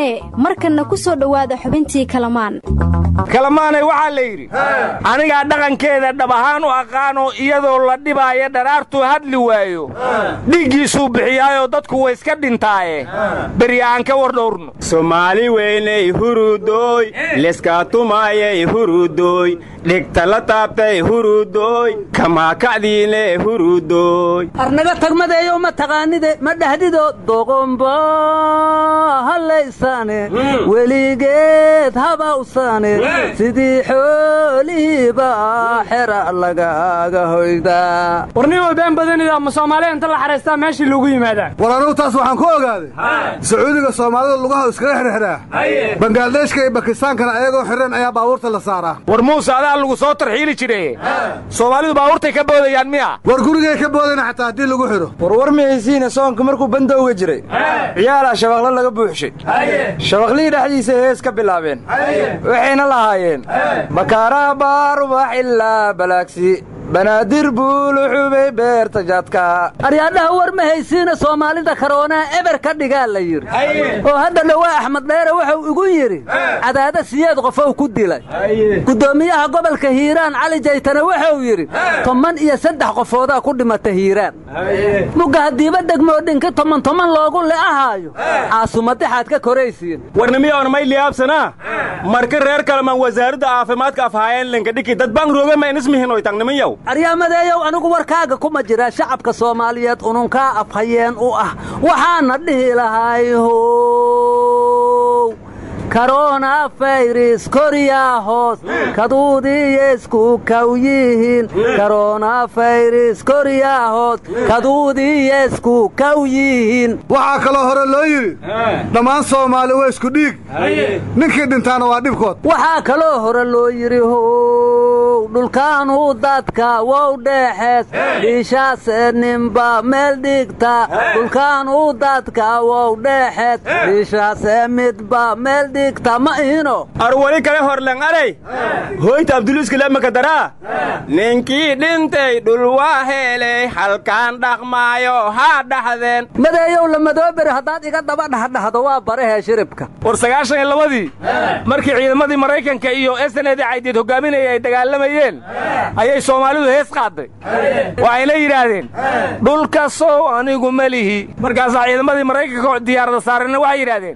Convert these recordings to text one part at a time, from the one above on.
maahee markanna ku soo dhowaada xubintii kalamaan kalamaanay waxaa la yidhi anigaa dhaqankeeda dhab ahaan u aqaanoo iyadoo la dhibaayo dharaartuu hadli waayo dhiiggiisuu bixiyaayoo dadku way iska dhintaaye beri aan ka war dhowrno soomaali weynay hurudooy leskaatumaayay hurudooy dhigta la taabtay hurudooy kamaakacdiine hurudooy arnaga tagmadeeyo ma taqaanide ma dhahdido doqomba hallaysane weligeed habawsane sidii xoolihiiba xera lagaaga hoydaa warnimo been badanida ma soomaaliya inta la xaraystaa meeshii loogu yimaadaa war anugu taas waxaan ku ogaaday sacuudiga soomaalida lugaha iskaga xirxiraa bangaadeeshka iyo bakistaankana ayagoo xireen ayaa baabuurta la saaraa war muuse adaa lagu soo tarxiili jire soomaalidu baabuurtay ka boodayaan miya war gurigay ka boodayna xataa haddii lagu xidho warwar mihaysiina soonka markuu bandowga jiray ciyaalaa shabaqlo laga buuxshay shabaqlihii dhexdiisa hees ka bilaabeen waxayna lahaayeen bakaaraha baarubax ilaa balaagsi banaadir buuluxubay beerta jadka aryaadhaha war ma haysiina soomaalida karoonaha eber ka dhigaa la yidhi oo hadda dhowaa axmed dheere wuxuu igu yidhi cadaada siyeed qofow ku dilay guddoomiyaha gobolka hiiraan cali jaytane wuxuu yidhi toban iyo saddex qofoodaa ku dhimata hiiraan mugga haddiiba degmoo dhinki toman toman loogu le'ahaayo caasumadixaad ka koraysiin warnimiyoon may liyaabsanaa marka reer kalamaan wasaaradda caafimaadka afhaayeen linkadhiki dad baan rooga ma inismihinoy tagniminyow aryaamadeeyow anigu warkaaga kuma jiraa shacabka soomaaliyeed ununkaa afhayeen u ah waxaana dhihi lahay how korona fayris koryaa hoos kaduudiyeysku kaw yihiin korona fayris koryaa hoos kaduudiyeysku kaw yihiin waxaa kaloo hore loo yidhi dhammaan soomaali waa isku dhiig ninkii dhintaana waa dhibkood waxaa kaloo hore loo yidhi how dhulkaanu dadka wow dheexees dhiishaase ninba meel dhigta dhulkaanu dadka wow dheexees dhiishaase midba meel arwali kale horlen aray hoyta abduliiskilemaka daraa ninkii dhintay dhul waa heelay halkaan dhaqmaayo haa dhaxdeen madeeyow lamadooberi haddaad iga daba dhahdhahdo waa barahee shiribka war sagaashan iyo labadii markii ciidamadii maraykanka iyo esanedi caydeed hoggaaminaya ay dagaalamayeen ayay soomaalidu hees qaadday waxayna yidhaahdeen dhulkasow anigu ma lihi markaasaa ciidamadii maraykanka diyaarada saarena waxay yidhaahdeen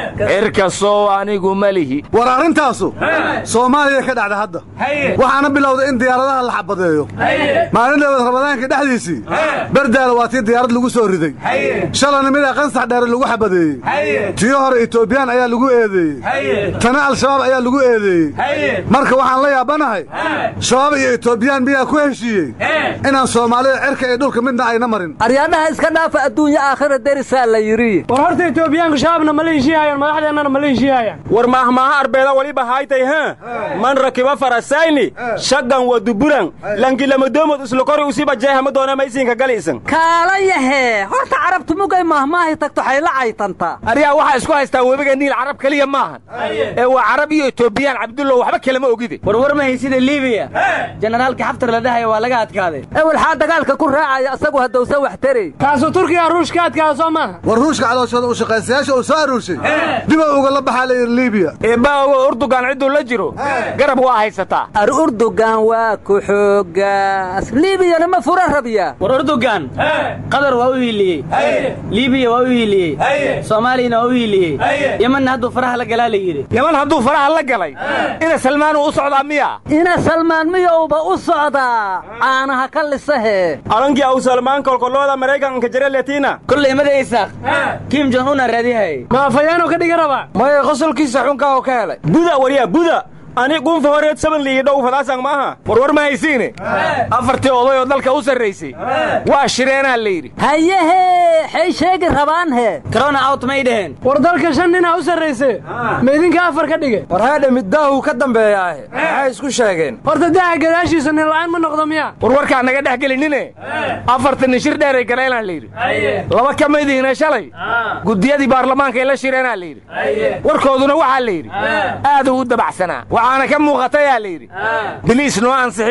anigu ma lihi war arrintaasu soomaaliya ka dhacda hadda waxaana bilowday in diyaaradaha la xabadeeyo maalin dhaweed ramadaanka dhexdiisii berdaala waa tii diyaarad lagu soo riday shalana midaa qansax dheere lagu xabadeeyey tiyo hore etoobiyaan ayaa lagu eedeeyey tana al-shabaab ayaa lagu eedeeyey marka waxaan la yaabanahay shabaab iyo etoobiyaan miyaa ku heshiiyey inaan soomaalida cerka iyo dhulka midna ayna marin aryaadhaha iska dhaafa adduunya aakhira derisaa la yidhi war horta etoobiyaanku shabaabna ma la heshiihayaan madaxdeennana ma la heshiihayaan war mahmaaha arbeeda waliba haytay ha man rakiba farasayni shaggan wa duburan lankilamadoomood islokori usiba jeehama doona maysiinka galiisan kaalayahee horta carabtu mugay mahmaahi tagto xayla caytantaa aryaa waxaa isku haystaa webiga niil carab keliya maahan ee waa carab iyo etoobiyaan cabdullow waxba kalama ogide warwar ma haysida liibiya jenaraalkii xaftar la dhahaya waa laga adkaaday ewelxaa dagaalka ku raacaya asagu haddowsan wax tarey kaasuu turkiga ruushka adkaada soo maaha war ruushka calooshooda u shaqaysayaasha uu soo aruurshay diba ugala baxaa la yidhi liibiya eebbaogo urdugan cidduu la jiro garab waa haysataa ar urdugan waa ku xoogaas liibiyana ma fura rabya war urdugan qatar waa u hiiliyey liibiya waa u hiiliyey soomaaliyana waa u hiiliyey yemanna hadduu faraha la galaa la yidhi yeman hadduu faraha la galay ina salmaanuu u socdaa miya ina salmaan miyowba u socdaa caanaha ka lisahee alankii aw salmaan kolkolooda maraykanka jare letiina kolley mada isaaq kim jon una raadihay ma afayaanu ka dhiga rabaa maya qosolkiisa xunkaa oo ka helay buda waryaa buda ani gunfa horeed saban liigi dhow fadaasang maaha warwar ma haysiine afartii oday oo dalka u sarraysay waa shireenaa la yidhi hayahee xay sheegi rabaan hee corona out may dheheen war dalka shan ninaa u sarrayse ma idinka afar ka dhige war haadha middaahuu ka dambeeyaahe maxay isku sheegeen horta daaha gadaashiisa nin la'aan ma noqdo miya war warkaa naga dhex gelinine afartan nin shir dheeray galeelaan la yidhi laba ka midihiina shalay guddiyadii baarlamaanka la shireenaa la yidhi warkooduna waxaa la yidhi aaduu u dabacsanaa waxaana ka muuqatayaa la yidhi biliis noo ansixiya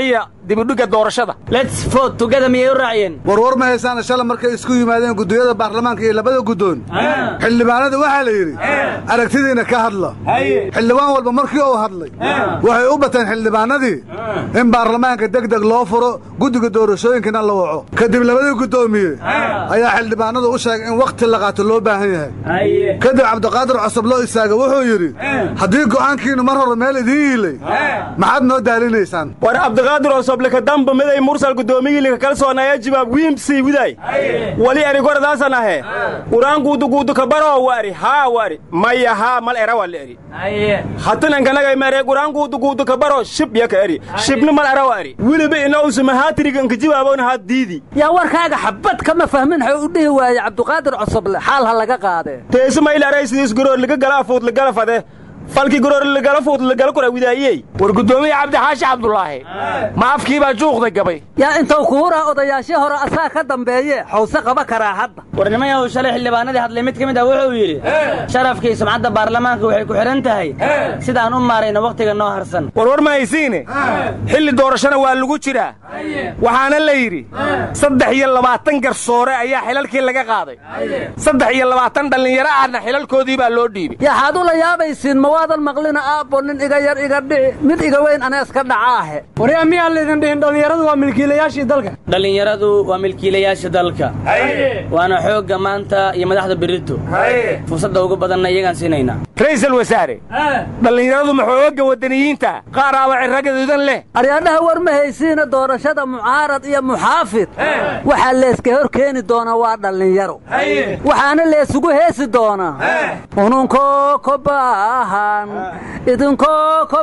dibidhigga doorashada lets vote together miyay u raaciyeen warwar ma haysaana shala markay isku yimaadeen guddooyada baarlamaanka iyo labada guddoon xildhibaanada waxaa la yidhi aragtidiina ka hadla xildhibaan walba markii uu hadlay waxay u bateen xildhibaanadii in baarlamaanka deg deg loo furo guddiga doorashooyinkana la waco kadib labadii guddoomiye ayaa xildhibaanadu u sheegay in wakhti la qaato loo baahan yahay kadib cabdiqaadir cusub loo istaaga wuxuu yidhi haddii go'aankiinnu mar hore meel idiin yiilay maxaad noo daalinaysaan war cabdiqaadir osoblika damba miday mursal gudoomiyilika kalsoonaya jibaab wiimsii widay wali eri goradaasan ahe quraan guuduguudu kabaro wari haa wari maya haa mal era wali eri hatinankanaga mere quraan guuduguudu kabaro shib yaka eri shibni mal era wari wiliba inausuma haatiriganka jibaabona haa diidi yaa warkaaga xabad kama fahmin xuu u dhihi waaye cabdiqaadir cusuble xaal ha laga qaadee teesi maylaray sidiis goroor liga gala afuud ligala fade falki goroor ligala fuud ligala kura widaayey war guddoomiye cabdixaashi cabdulaahi ma afkii baa juuqda gabay yaa intuu kuhuraa odayaashii hore asaa ka dambeeye xawse qaba karaa hadda warnimayahu shalay xildhibaanadii hadlay mid ka mid ah wuxuu yidhi sharafkii sumcadda baarlamaanka waxay ku xidhan tahay sidaan u maarayno wakhtiga noo harsan warwar ma haysiine xilli doorashana waa lagu jiraa waxaana la yidhi saddex iyo labaatan garsoore ayaa xilalkii laga qaaday saddex iyo labaatan dhallinyaro ahna xilalkoodii baa loo dhiibay yaxaad ula yaabaysiin ma waadan maqlina aabbo nin iga yar iga dhici mid iga weyn aneeska dhacaahe waryaa miyaan laydin dhihin dhallinyaradu waa milkiilayaashii dalka dhallinyaradu waa milkiilayaasha dalka waana xoogga maanta iyo madaxda berito fursadda ugu badanna iyagaan siinaynaa ra'iisul wasaare dhallinyaradu maxooga waddaniyiinta qaar aaba cirragaduudan leh aryaadhaha war ma haysiina doorashada mucaarad iyo muxaafid waxaa leeska hor keeni doonaa waa dhallinyaro waxaana leesugu heesi doonaa ununkoo ko baahan idinkoo ko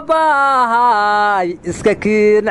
baahay iska kiin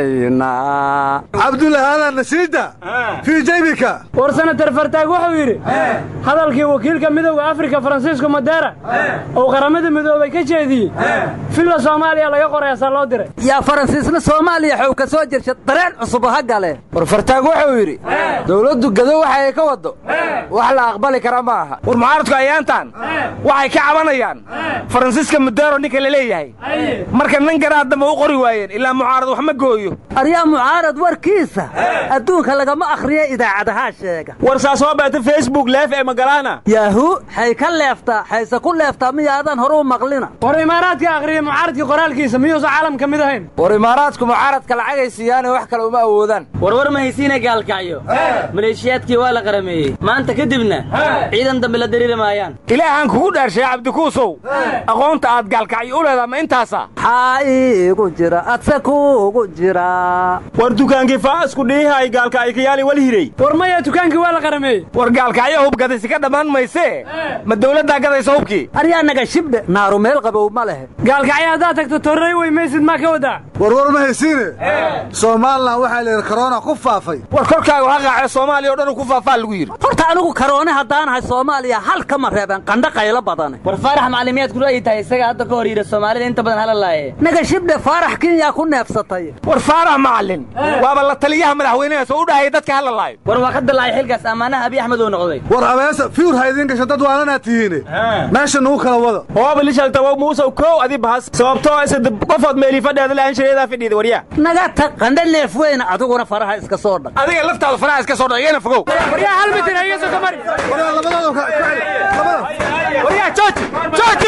celayna cabdulla haadaa nasiida fii jaybika war senatar fartaag wuxuu yidhi hadalkii wakiilka midowda afrika faransiisco madera uu qaramada midoobay ka jeediyey filla soomaaliya laga qorayaasaa loo diray yaa faransiisna soomaaliya xow ka soo jirsha dareen cusub ha gale war fartaag wuxuu yidhi dawladdu gado waxa ay ka waddo wax la aqbali kara ma aha war mucaaradku ayaantan waxay ka cabanayaan faransiiska mudero ninka la leeyahay marka nan garaa dambe u qori waayeen ilaa mucaarad wax ma gooyo aryaa mucaarad warkiisa adduunka lagama akhriya idaacadahaa sheega war saas soo baata facebook leef ee magalaana yaahu xay ka leeftaa xayse ku leeftaa miyaadan horuu maqlina war imaaraadka akhriya mucaaradkii qoraalkiisa miyuusan caalam ka mid ahayn war imaaraadku mucaaradka lacagay siiyaane wax kale uma awoodaan warwar ma haysiina gaalkacyo maleeshiyaadkii waa la qarameeyey maanta kadibna ciidan dambe la dariiri maayaan ilaahaan kugu dhaarshay cabdikuusow aqoonta aad gaalkacyo u leedaha ma intaasa xaa iigu jira adse kuugu jira war dukaankii faasku dhiihay gaalka ay kayaali wal hiray war maya dukaankii waa la qarameeyey war gaalkacyo hubgadaysi ka dhammaan maysee ma dawladdaa gadaysa hubkii aryaa naga shibdhe naaru meel qabow ma lehe gaalkacyo haddaad tagto torrey wey maysid maa ka wadaa warwar ma haysiine somalilan waxaa la yidhi korona ku faafay war korkaagu ha qaace soomaaliya o dhan ku faafaa lagu yidhi horta anigu karoone haddaanahay soomaaliya hal kama reebeen qandho qaylo badane war faarax macalimiyaad ku ra'yi tahay isaga hadda ka hor yidhi soomaalida inta badan hala laaye naga shibdhe faarax kinyaa ku neefsatay war faarax macallin waaba la taliyaha madaxweynaha soo u dhahaya dadka hala laayo war waa ka dalaacay xilkaas ammaanaha abiy axmed uu noqday war abeesa fiur ha idiin gasho dad waalanaa tihiine meesha nugu kala wada hooba lishaltawo muusow kow adi bahas sababtoo isa qofood meelii fadheeda la'aan shareedaa fadhiida waryaa naga tag qandho neef weyna adiguna faraha iska soo dhag adiga laftaada faraha iska soo dhag igana fogow waryaa hal mitir ha iga soo ka mari labadooda waryaa jooji jooji